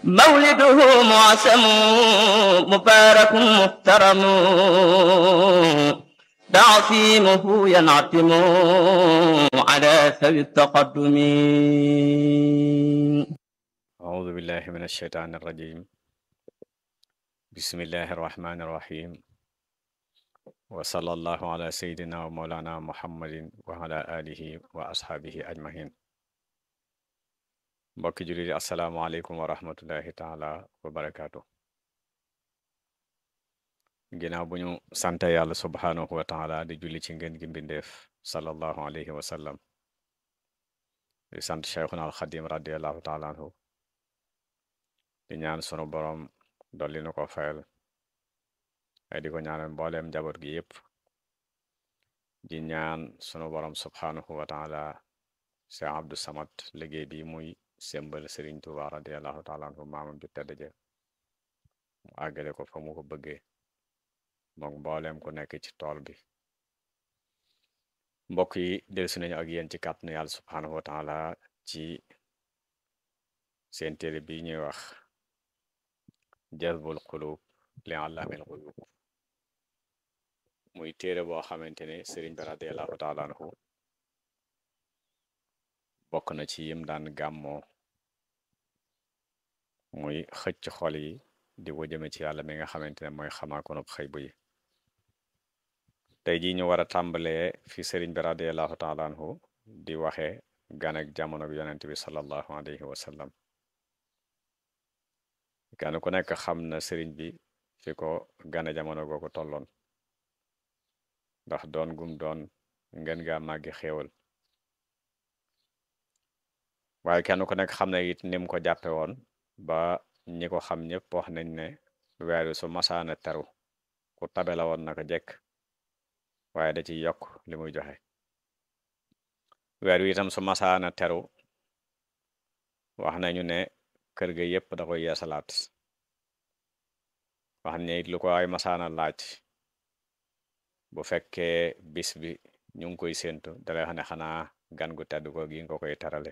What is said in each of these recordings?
مولده معسم مبارك محترم تعصيمه ينعتم على ذوي التقدم أعوذ بالله من الشيطان الرجيم بسم الله الرحمن الرحيم وصلى الله على سيدنا ومولانا محمد وعلى آله وأصحابه أجمعين mbokki jullit yi asalaamaaleykum wa rahmatullahi taala wa barakaatu ginnaaw bu ñu sante yàlla subhaanahu wa taala di julli ci ngeen gi mbindeef sallallahu alayhi wa sallam di sant cheikhuna alxadim radiallahu taala anhu di ñaan sunu boroom dolli nu ko fayal ay di ko ñaanal mbooleem njaboot gi yépp di ñaan sunu boroom subhaanahu wa taala cheikh abdou samad liggéey bi muy sembal sëriñ Tuuba radiallahu taala anhu maamam ju tedd ja mu àggale ko fa mu ko bëggee moom mbooleem ku nekk ci tool bi mbokk yi dellusi nañu ak yéen ci kàttanu yàlla subhaanahu wa taala ci seen téere bi ñuy wax jazbul xulub li àllaamil xuyub muy téere boo xamante ne sëriñ bi radiallahu taala anhu bokk na ci yim daan gàmmoo muy xëcc xol yi di ko jëme ci yàlla mi nga xamante ne mooy xamaakonub xëy bu yi tey jii ñu war a tàmbalee fi sëriñ bi radiallahu taala anhu di waxe gan ak jamono bi yonent bi sallallahu alayhi wa sallam kenn ku nekk xam na sëriñ bi fi ko gane jamono googu tolloon ndax doon gum doon ngeen gaa màggi xéewal waaye kenn ku nekk xam na it nim ko jàppe woon ba ñi ko xam ñëpp wax nañ ne weer wi su masaana teru ku tabe la woon naka jekk waaye da ci yokk li muy joxe weer wi itam su masaana teru wax nañu ne kër ga yépp da koy yeesalaat wax ne it lu ko ay masaana laaj bu fekkee bis bi ñu ngi koy séentu dalay xam ne xanaa gan gu tedd ko gi nga koy terale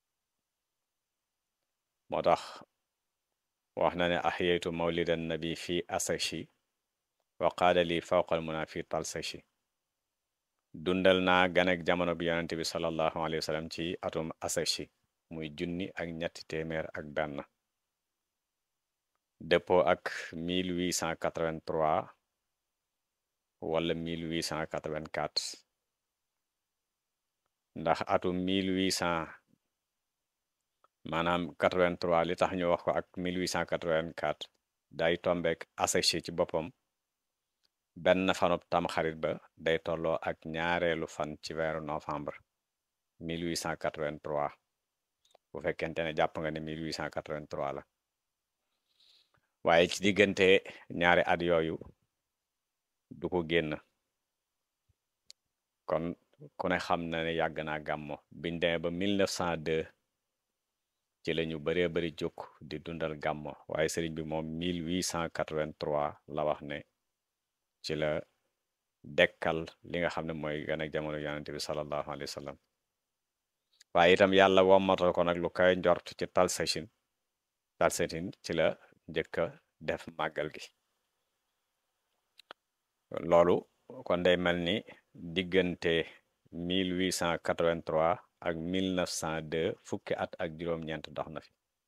moo tax wax na ne axyeytu mawlidan nabi fi asashi wa qaala li fawqal muna fi talsashi dundal naa ganek jamono bi yonente bi sallallahu alayhi wa sallam ci atum asashi muy junni ak ñetti téeméer ak benn dëppoo ak 1883 wala 1884 ndax atum 1800 maanaam 83 li tax ñu wax ko ak 1884 day tombeek asachi ci boppam benn fanub tamxarit ba day tolloo ak ñaareelu fan ci weeru novembre 1883 bu fekkente ne jàpp nga ne 1883 la waaye ci diggante ñaari at yooyu du ko génn kon ku ne xam na ne yàgg naa gàmmo biñ demee ba 1902 ci la ñu baree bari jóg di dundal gàmmo waaye sëriñ bi moom 1883 la wax ne ci la dekkal li nga xam ne mooy gan ak jamono yonente bi sallallahu alayhi wa sallam waaye itam yàlla wommatal ko nag lu kay njort ci talsachin talsachin ci la njëkk a def màggal gi loolu kon day mel ni diggante 1883 ak 1902 fukki at ak juróom-ñeent dox na fi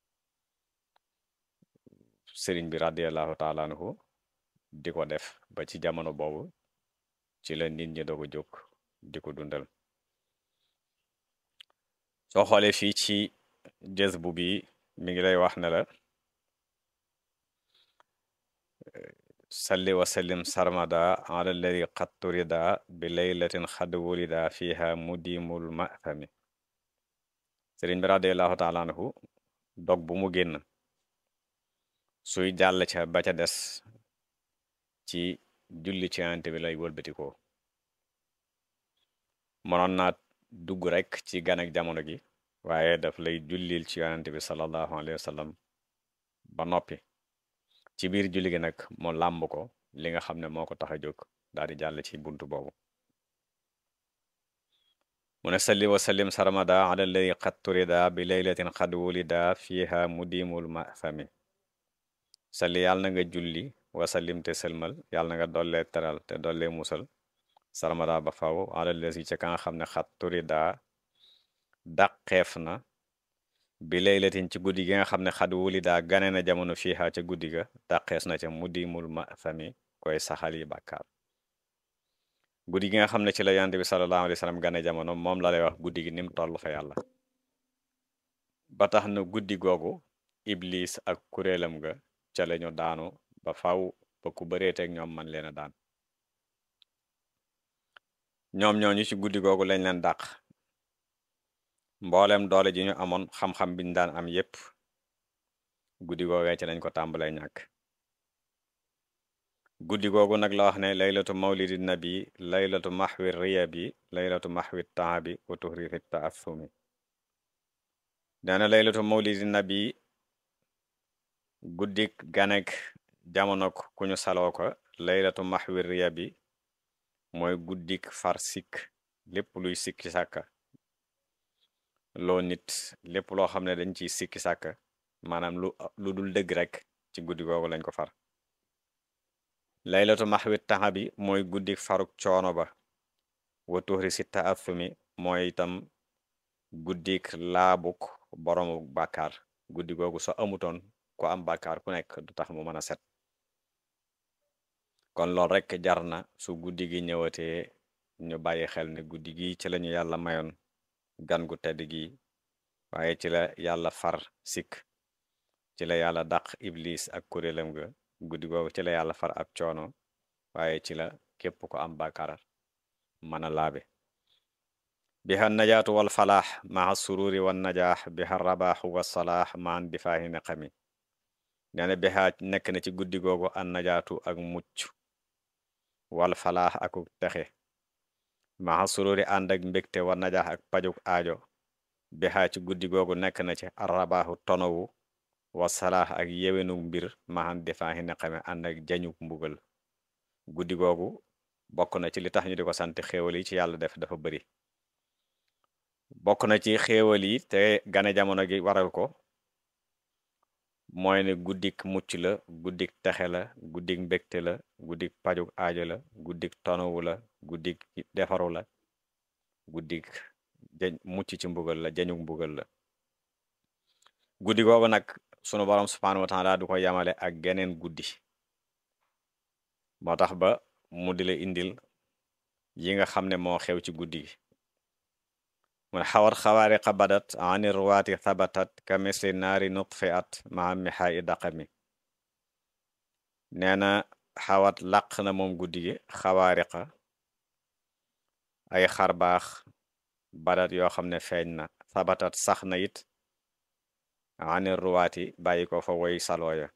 sëriñ bi radiallahu taala anhu di ko def ba ci jamono boobu ci la nit ñi doog a jóg di ko dundal soo xoolee fii ci jës bu bi mi ngi lay wax ne la salli wa sallim sarmada ala alladi qad turida bi laylatin xad wulida fiha mudimul mafami sëriñ bi radiallahu taala anhu dog bu mu génn suy jàll ca ba ca des ci julli ci yonent bi lay wëlbatikoo mënoon naa dugg rek ci gan ak jamono gi waaye daf lay jullil ci yonent bi sallallahu alayhi wa sallam ba noppi ci biir julli gi nag mu làmb ko li nga xam ne moo ko tax a jóg daal di jàll ci buntu boobu mu ne salli wa sallim sarmada ala alladi qad turida bi laylatin qad wulida fiha mudimul mafami salli yàlla na nga julli wasallim te sëlmal yàlla na nga dollee teral te dollee musal sarmada ba faw alalesi ca ka nga xam ne xat turi daa dàqeef na bi laylatin ci guddi gi nga xam ne xad wuli daa gane na jamono fiiha ca guddi ga dàqees na ca mudimul ma sami koy saxal yi bàkkaar guddi gi nga xam ne ci la yonent bi sallallahu alayhi wa sallam gane jamono moom la lay wax guddi gi nim toll fa yàlla ba tax na guddi googu iblis ak kuréelam ga ca lañu daanu ba faw ba ku bëreeteeg ñoom man leen a daan ñoom ñooñu ci guddi googu lañ leen dàq mboolem doole ji ñu amoon xam-xam biñ daan am yépp guddi googee ci lañ ko tàmbalee ñàkk guddi googu nag la wax ne laylatu mawlidi nabi laylatu maxwi riya bi laylatu maxwi taabi wa tuhrifi taassumi nee na laylatu mawlidi nabi guddik ganek jamono ku ñu saloo ko laylatu maxwi riya bi mooy guddik far sikk lépp luy sikki sàkka loo nit lépp loo xam ne dañ ciy sikki sàkka maanaam lu lu dul dëgg rek ci guddi googu lañ ko far laylatu maxwi taxa bi mooy guddik faruk coono ba wa tuxri si taathumi mooy itam guddik laabuk boroomu bàkkaar guddi googu so amutoon ko am bàkkaar ku nekk du tax mu mën a set kon loolu rek jar na su guddi gi ñëwatee ñu bàyyi xel ne guddi gi ci lañu yàlla mayoon gan gu tedd gi waaye ci la yàlla far sikk ci la yàlla dàq iblis ak kuréelam ga guddi googu ci la yàlla far ab coono waaye ci la képp ko am bàkkaar mën a laabe biha najaatu wal falaax maa sururi wan najaax biha rabaaxu wa salaax maan difaahi neqami nee na biha nekk na ci guddi googu an najaatu ak mucc wal falaax aku texe maa sururi ànd ak mbégte wa najaax ak pajuk aajo biha ci guddi googu nekk na ci arrabaaxu tonowu wa salaax ak yewenu mbir maan difaahi neqami ànd ak jañuk mbugal guddi googu bokk na ci li tax ñu di ko sant xéewal yi ci yàlla def dafa bari bokk na ci xéewal yi te gane jamono gi waral ko mooy ne guddik mucc la guddik texe la guddik mbégte la guddik pajuk aajo la guddik tonowu la guddik defaru la guddik jañ mucc ci mbugal la jañuk mbugal la guddi googu nag sunu borom subhanahu wa taala du ko yamale ak geneen guddi moo tax ba mu di la indil yi nga xam ne moo xew ci guddi gi mun xawat xawaariqa badat ani ruwaati thabatat ka misli naari nutfi at maa mixaa i daqami nee na xawat làq na moom guddi gi xawaariqa ay xarbaax badat yoo xam ne feeñ na thabatat sax na it ani ruwaati bàyyi ko fa woy salooya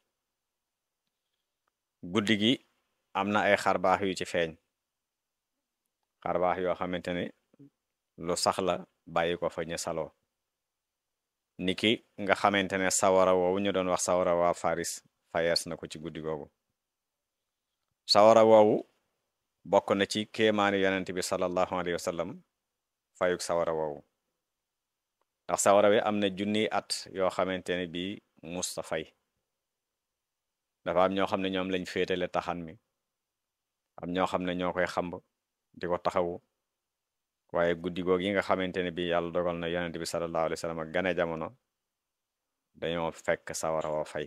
guddi gi am na ay xarbaax yu ci feeñ xarbaax yoo xamante ne lu sax la bàyyi ko fa ñu saloo niki nga xamante ne sawara woowu ñu doon wax sawara waa faris fayees na ko ci guddi googu sawara woowu bokk na ci kéemaani yonent bi sallallahu alayhi wa sallam fayuk sawara woowu ndax sawara wi am na junniy at yoo xamante ne bii musta fay dafa am ñoo xam ne ñoom lañ féetale taxan mi am ñoo xam ne ñoo koy xamb di ko taxawu waaye guddi goog yi nga xamante ne bi yàlla dogal na yonent bi sallallahu alayhi wa sallam ak gane jamono dañoo fekk sawara wa fay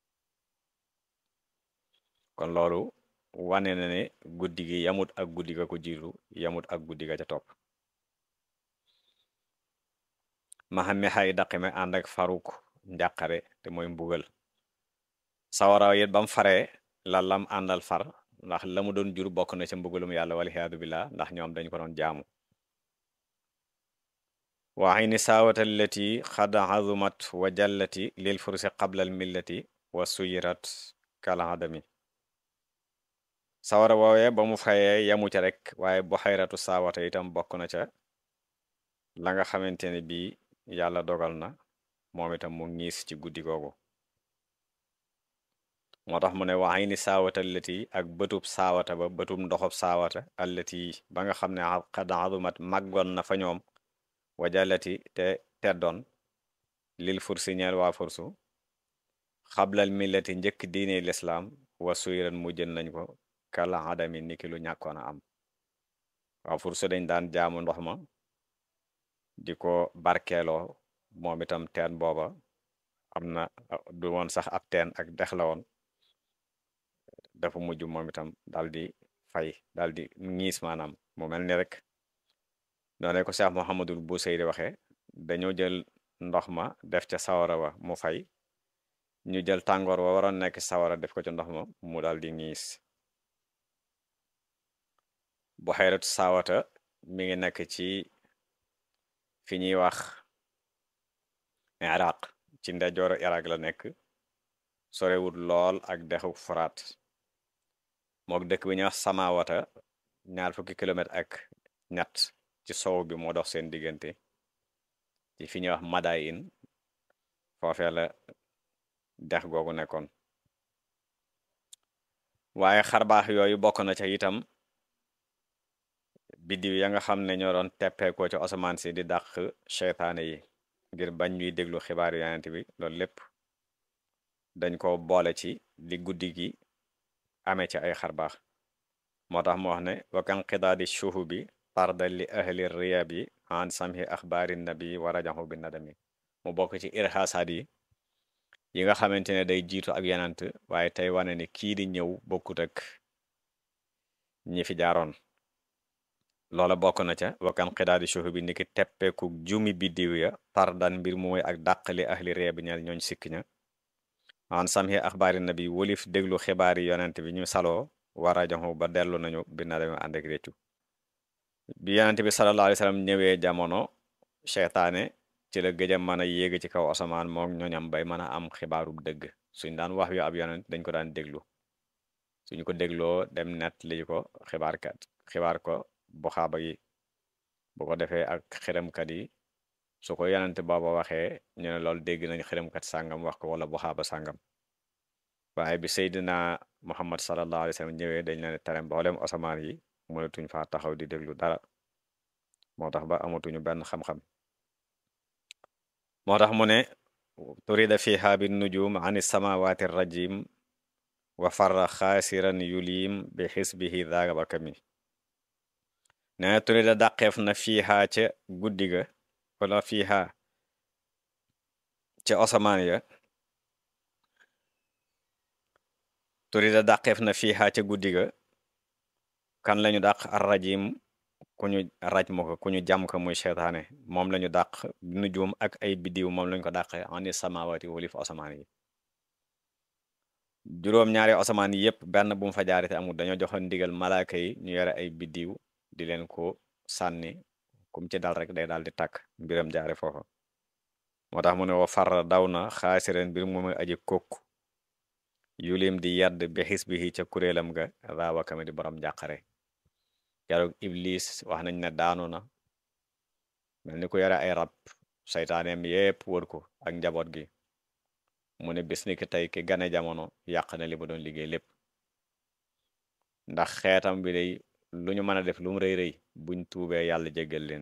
kon loolu wane na ne guddi gi yamut ak guddi ga ko jiitu yamut ak guddi ga ca topp maxame xay daqime ànd ak faruk njàqare te mooy mbugal sawara yit bam faree la lam àndal far ndax la mu doon jur bokk na ca mbugalum yàlla waliyaadu billah ndax ñoom dañ ko doon jaamu waxi ni saawata allati xad azumat wa jallati lil fursi qabla al millati wa suyirat kal adami sawara woowee ba mu fayee yamu ca rek waaye bu xayratu saawata itam bokk na ca la nga xamante ne bii yàlla dogal na moom itam mu ngiis ci guddi googu moo tax mu ne waxay ni saawata allati ak bëtub saawata ba bëtub ndoxob saawata allati ba nga xam ne xad azumat màggoon na fa ñoom wajalati te teddoon lil fursi ñeel waa fursu xablal millati njëkk diine lislaam wa suyran mu jën nañ ko kala adami niki lu ñàkkoon a am waaw fursu dañ daan jaamu ndox ma di ko barkeeloo moom itam teen booba am na du woon sax ab teen ak dex la woon dafa mujj moom itam dal di fay dal di ñiis maanaam mu mel ni rek noonu ko Cheikh Mouhamadul Busayri waxe dañoo jël ndox ma def ca sawara wa mu fay ñu jël tàngoor wa waroon nekk sawara def ko ca ndox ma mu dal di ñiis bu xayratu saawata mi ngi nekk ci fi ñuy wax iraq ci ndeyjooru iraq la nekk sorewut lool ak dexu furaat mook dëkk bi ñuy wax samawata ñaar fukki kilomètre ak ñett ci sow bi moo dox seen diggante ci fi ñuy wax madayin foofee la dex googu nekkoon waaye xarbaax yooyu bokk na ca itam biddiw ya nga xam ne ñoo doon teppeekoo ci asamaan si di dàq seytaane yi ngir bañ ñuy déglu xibaar yonent bi loolu lépp dañ ko boole ci li guddi gi amee ci ay xarbaax moo tax mu wax ne wakan xidaadi shuhu bi tardal li ahli riyab yi an samhi axbaari nabi wa rajahu bi nadami mu bokk ci irxaasaat yi yi nga xamante ne day jiitu ak yenant waaye tey wane ne kii di ñëw bokkut ak ñi fi jaaroon loola bokk na ca wakan xidaadi shuhu bi niki teppeeku jumi biddiw ya tardan mbir mooy ak dàqali ahli riyab bi ñeel ñooñ sikk ña an samhi axbaari nabi wolif déglu xibaari yonent bi ñu saloo wa rajahu ba dellu nañu bi nadami ànd ak réccu bi yonent bi sallallahu alayhi wa sallam ñëwee jamono seytaane ci la gëj a mën a yéeg ci kaw asamaan moom ñooñam bay mën a am xibaaru dëgg suñ daan wax yu ab yonent dañ ko daan déglu suñu ko dégloo dem net lii ko xibaarkat xibaar ko bu xaaba yi bu ko defee ak xiramkat yi su ko yonent booba waxee ñu ne loolu dégg nañ xiramkat sàngam wax ko wala bu xaaba sàngam waaye bi Seydina Muhammad sallallahu alayhi wa sallam ñëwee dañ leen tere mboolem asamaan yi mënatuñ faa taxaw di déglu dara moo tax ba amatuñu benn xam-xam moo tax mu ne turida fiha bi nujum ani samawati rajim wa farra xaasiran yulim bi xisbihi daaga bakami nee turida dàqeef na fiha ca guddi ga wala fiha ca asamaan ya turida dàqeef na fiha ca guddi ga kan lañu dàq ar rajim ku ñu raj mo ko ku ñu jàm ko muy seytaane moom lañu dàq nujum ak ay biddiw moom lañu ko dàqe ani samawati wolif asamaan yi juróom ñaari asamaan yi yépp benn bu mu fa jaarite amul dañoo joxoon ndigal malaaka yi ñu yore ay biddiw di leen ko sànni kum ci dal rek day daal di tàkk mbiram jaare foofa moo tax mu ne wa far daw na xaasireen mbir mu muy aji kokk yulim di yedd bi xis bi ca kuréelam ga raawakame di borom njàqare keroog iblis wax nañ ne daanu na mel ni ku yore ay rab saytaaneem yépp wër ko ak njaboot gi mu ne bis ni ki tey ki gane jamono yàq na li ba doon liggéey lépp ndax xeetam bi day lu ñu mën a def lu mu rëy rëy buñ tuubee yàlla jéggal leen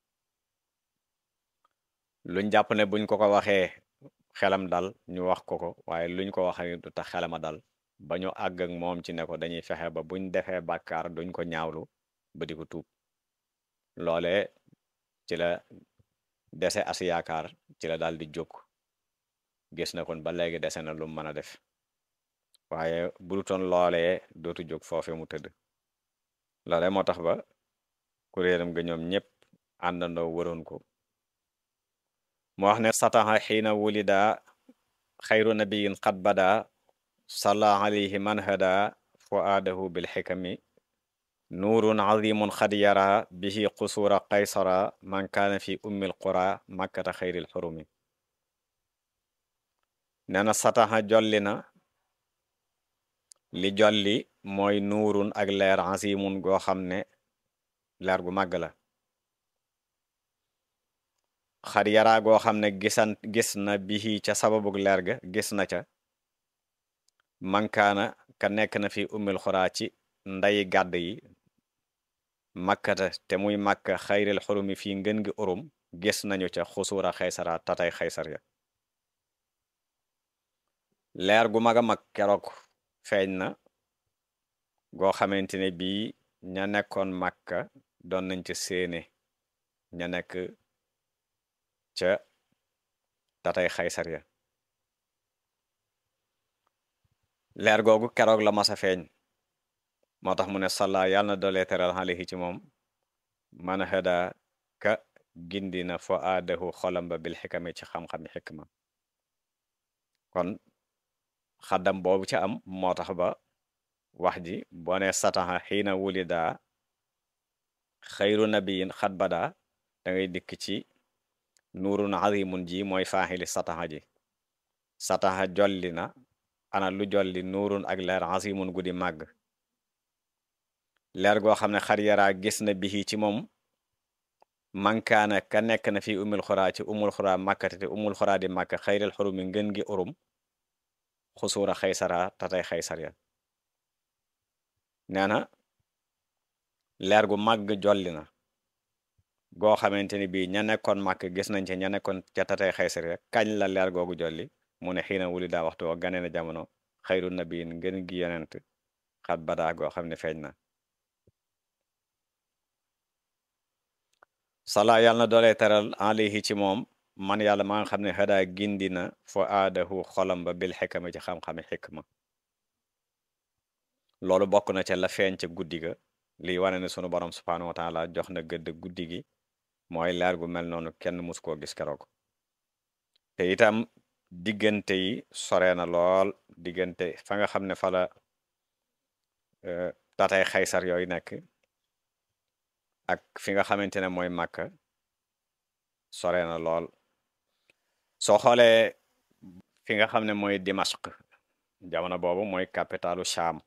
luñ jàpp ne buñ ko ko waxee xelam dal ñu wax ko ko waaye luñ ko waxee du tax xelama dal ba ñu àgg ak moom ci ne ko dañuy fexe ba buñ defee bàkkaar duñ ko ñaawlu ba di ko tuub loole ci la dese as yaakaar ci la daal di jóg gis na kon ba léegi dese na lu mën a def waaye budutoon loolee dootu jóg foofe mu tëdd loole moo tax ba kuréelam ga ñoom ñépp àndandoo waroon ko mu wax ne sataxa xiina wulida xayru nabiyin qad bada salla alayhi man hada fuaadahu bil xikami nuurun azimun xad yara bihi qusuura qaysara man kaana fi ummil qura makkata xayril xurumi nee na sataxa jolli na li jolli mooy nuurun ak leer azimun goo xam ne leer gu màgg la xad yaraa goo xam ne gisan gis na bihi ca sababug leer ga gis na ca mankaana ka nekk na fi ummil xuraa ci ndayi gàdd yi makkata te muy màkka xayril xurumi fii ngën gi urum gis nañu ca xusuura xaysara tatay xaysar ya leer gu mag a mag keroog feeñ na goo xamante ne bii ña nekkoon Makka doon nañ ca séene ña nekk ca tatay xaysar ya leer googu keroog la masa feeñ moo tax mu ne salla yàlla na dolee teral alayhi ci moom man hada ka gindi na fo aadahu xolam ba bil xikami ci xam-xami xikma kon xaddam boobu ci am moo tax ba wax ji boo ne sataxa xiina wulida xayru nabiyin xat bada da ngay dikk ci nuurun azimun ji mooy faaxili sataxa ji sataxa jolli na ana lu jolli nuurun ak leer azimun guddi màgg leer goo xam ne xar yaraa gis na bihi ci moom mankaana ka nekk na fi umul xuraa ci umul xuraa màkkate te umul xuraa di màkk xayril xurumi ngën gi urum xusuura xaysara tatay xaysar ya nee na leer gu màgg jolli na goo xamante ni bii ña nekkoon màkk gis nañ ci ña nekkoon ca tatay xaysar ya kañ la leer googu jolli mu ne xiina wuli daa waxtu wa gane na jamono xayru nabiyin ngën gi yonent xat badaa goo xam ne feeñ na sala yàlla na doolee teral alayhi ci moom man yàlla maa nga xam ne xadaa gindi na fo aadahu xolam ba bil xikama ci xam-xami xikma loolu bokk na ca la feeñ ca guddi ga lii wane ne sunu borom subhaanahu wa taala jox na gëdd guddi gi mooy leer gu mel noonu kenn mus koo gis keroog te itam diggante yi sore na lool diggante fa nga xam ne fa la tatay xaysar yooyu nekk ak fi nga xamante ne mooy màkka sore na lool soo xoolee fi nga xam ne mooy dimashq jamono boobu mooy capitalu Sham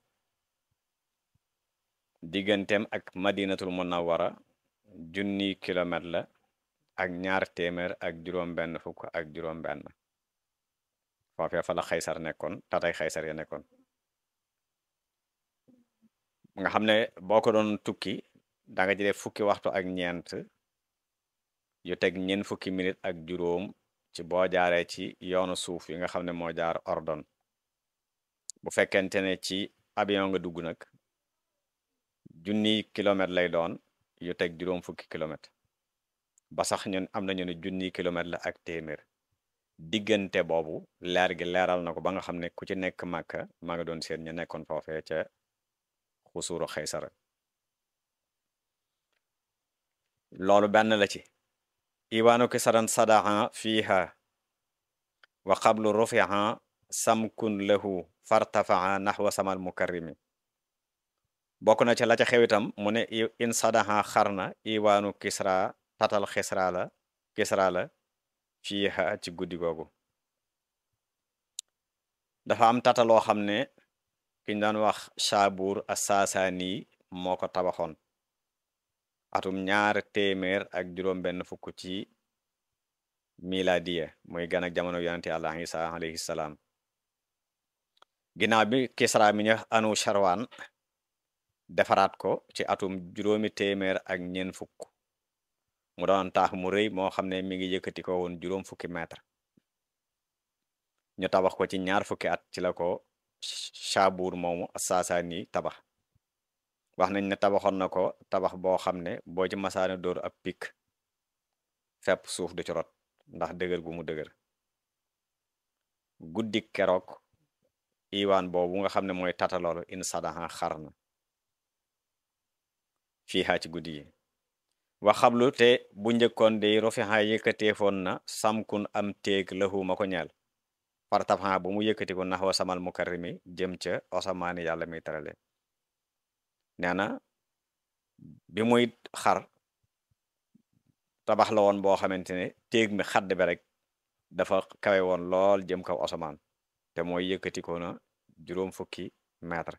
digganteem ak madinatul munawwara junni kilomètre la ak ñaar téeméer ak juróom benn fukk ak juróom benn foofee fa la xaysar nekkoon tatay xaysar ya nekkoon nga xam ne boo ko doon tukki da nga jëlee fukki waxtu ak ñeent yu teg ñeent fukki minute ak juróom ci boo jaaree ci yoonu suuf yi nga xam ne moo jaar ordon bu fekkente ne ci avion nga dugg nag junni kilomètre lay doon yu teg juróom fukki kilomètre ba sax ñun am nañu ne junni kilomètre la ak téeméer diggante boobu leer gi leeral na ko ba nga xam ne ku ci nekk màkka maa nga doon seen ñu nekkoon foofee ca xusuuru xaysara loolu benn la ci iwaanu kisaran sadaha fiiha wa qablu rufiha samkun lahu fartafaha naxwa samal mukarrimi bokk na ci la ca xewitam mu ne in sadaha xarna iwaanu kisra tatal xisra la kisra la fiiha ci guddi googu dafa am tataloo xam ne kiñ daan wax Shaabur as-Saasaani moo ko tabaxoon atum ñaar téeméer ak juróom benn fukk ci miladiya muy gan ak jamono yonente Yàlla Isa alayhi salaam ginnaaw bi Kisra mi ñu anu Sharwan defaraat ko ci atum juróomi téeméer ak ñeent fukk mu doon taax mu rëy moo xam ne mi ngi yëkkati ko woon juróom fukki mètre ñu tabax ko ci ñaar fukki at ci la ko Shaabur moomu Saasaani tabax wax nañ ne tabaxoon na ko tabax boo xam ne boo ci masaane dóor ab pik fepp suuf du ci rot ndax dëgër gu mu dëgër guddi keroog iwaan boobu nga xam ne mooy tataloolu in sadaha xar na fii xaa ci guddi yi wax xablu te bu njëkkoon de rofixa yëkkateefoon na samkun am téeg lahu ma ko ñeel par tabaxa bu mu yëkkati ko nax wa samal mukarrimi jëm ca osamaani yàlla muy tarale nee na bi muy xar tabax la woon boo xamante ne téeg mi xadd bi rek dafa kawe woon lool jëm kaw asamaan te mooy yëkkati ko na juróom fukki mètre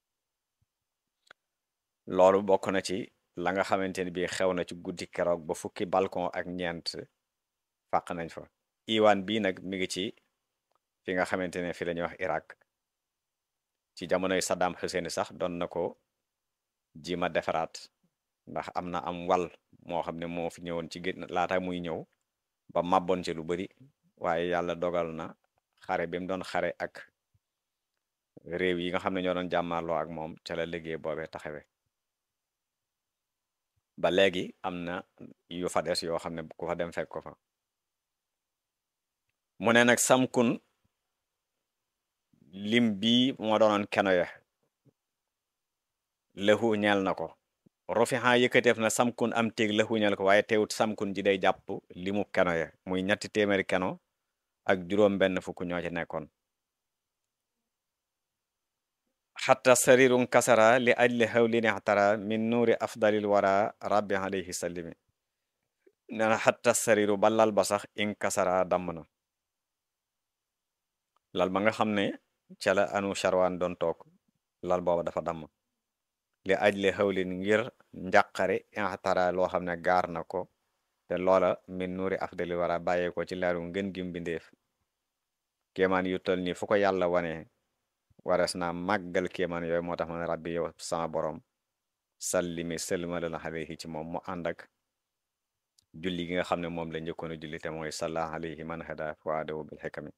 loolu bokk na ci la nga xamante ne bii xew na ci guddi keroog ba fukki balcon ak ñeent fàq nañ fa iwaan bii nag mi ngi ci fi nga xamante ne fi la ñuy wax Irak ci jamonoy Saddam Hussein sax doon na ko jima defaraat ndax am na am wal moo xam ne moo fi ñëwoon ci gén laata muy ñëw ba màbboon ci lu bari waaye yàlla dogal na xare bi mu doon xare ak réew yi nga xam ne ñoo doon jàmmarloo ak moom ca la liggéey boobee taxawe ba léegi am na yu fa des yoo xam ne ku fa dem fekk ko fa mu ne nag samkun lim bii moo doonoon keno ya lëxu ñeel na ko rofixa yëkkateef na samkun am téeg lëxu ñeel ko waaye teewut samkun ji day jàpp limu keno ya muy ñetti téeméeri keno ak juróom benn fukk ñoo ci nekkoon xatta sarirun kasara li ajli xawli nextara min nuuri afdalil wara rabbi alayhi sallimi nena xatta sariru ba lal ba sax in kasara damm na lal ba nga xam ne ca la anu charwaan doon toog lal booba dafa damm li ajli xawlin ngir njàqare inxtara loo xam ne gaar na ko te loola min nuuri afdalil wara bàyyee ko ci leeru ngën gi mbindeef kéemaan yu tol nii fu ko yàlla wane warees naa màggal kéemaan yooyu moo tax ma ne rabbi yow sama borom sallimi sëlmalal alayhi ci moom mu ànd ak julli gi nga xam ne moom la njëkkoon a julli te mooy salla alayhi man hada fuadahu bil xikami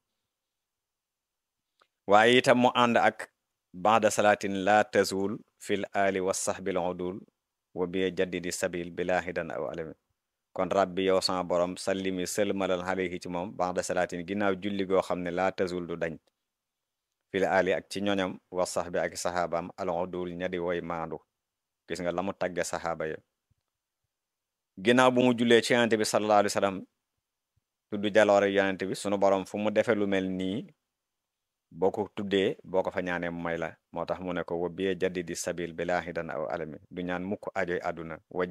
waaye itam mu ànd ak baada salaatin la tazul fil ali wa sahbil udul wa bi jaddidi sabil bila hidan aw alami kon rabbi yow sama borom sallimi sëlmalal alayhi ci moom baada salaatin ginnaaw julli goo xam ne la tazul du dañ fil ali ak ci ñoñam wa sahbi ak saxaabaam al udul ñadi woy maandu gis nga la mu tagge saxaaba ya ginnaaw bu mu jullee ci yonente bi sallallahu alayhi wa sallam tudd jaloore yonente bi sunu borom fu mu defe lu mel nii boo ko tuddee boo ko fa ñaanee may la moo tax mu ne ko wa biyee jaddi di sabil bilaahi dan aw alami du ñaan mukk ajoy àdduna wa